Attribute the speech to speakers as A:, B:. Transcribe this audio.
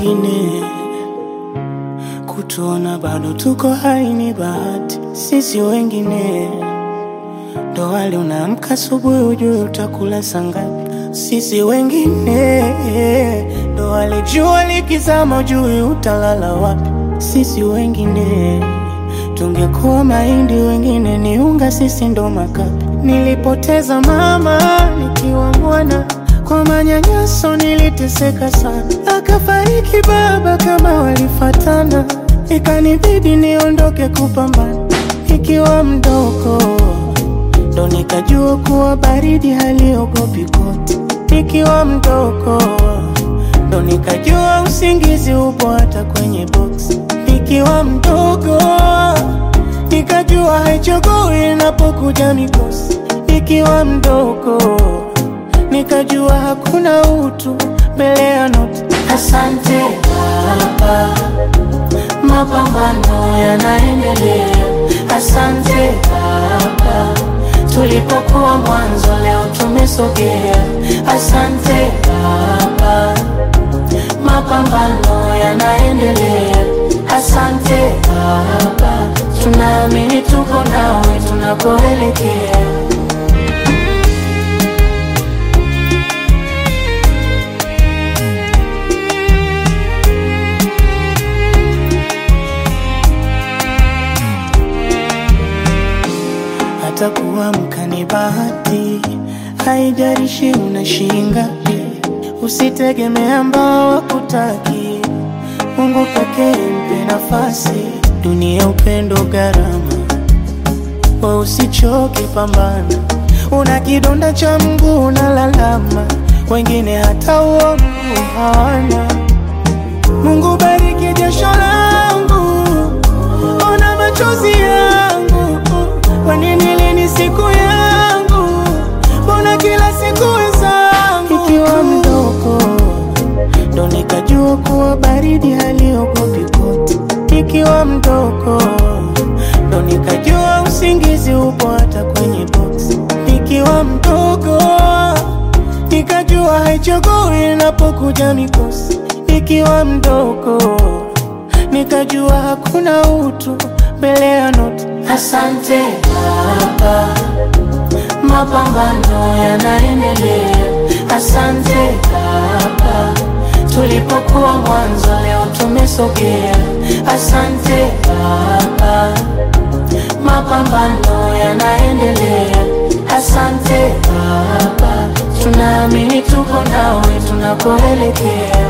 A: wengine kutuona bado tuko hai ni bahati. Sisi wengine ndo wale unaamka asubuhi ujue utakula saa ngapi. Sisi wengine ndo wale jua likizama ujue utalala wapi. Sisi wengine tungekuwa mahindi, wengine ni unga, sisi ndo makapi. Nilipoteza mama nikiwa mwana, kwa manyanyaso niliteseka sana, akafariki baba kama walifatana, ikanibidi niondoke kupambana nikiwa mdogo, ndo nikajua kuwa baridi haliogopi koti. Nikiwa mdogo, ndo nikajua usingizi upo hata kwenye boksi. Nikiwa mdogo, nikajua haichagui inapokuja mikosi. Nikiwa mdogo, nikajua hakuna utu mbele ya noti. Asante Baba, mapambano yanaendelea. Asante Baba, tulipokuwa mwanzo leo tumesogea. Asante Baba, mapambano yanaendelea. Asante Baba, tunaamini tuko nawe tunakoelekea. hata kuamka ni bahati, haijalishi una shilingi ngapi. Usitegemee ambao wakutaki, Mungu pekee mpe nafasi. Dunia upendo gharama, we usichoke, pambana. Una kidonda cha mguu unalalama, wengine hata huo mguu hawana. Mungu bariki jasho langu, ona machozi yangu kwa nini lini siku yangu? Mbona kila siku wenzangu? Ikiwa mdogo ndo nikajua kuwa baridi haliogopi koti. Ikiwa mdogo ndo nikajua usingizi upo hata kwenye boksi. Ikiwa mdogo nikajua haichagui inapokuja mikosi. Ikiwa mdogo nikajua hakuna utu mbele ya noti. Asante Baba, mapambano yanaendelea. Asante Baba, tulipokuwa mwanzo leo tumesogea. Asante Baba, mapambano yanaendelea. Asante Baba, tunaamini tuko nawe tunakoelekea.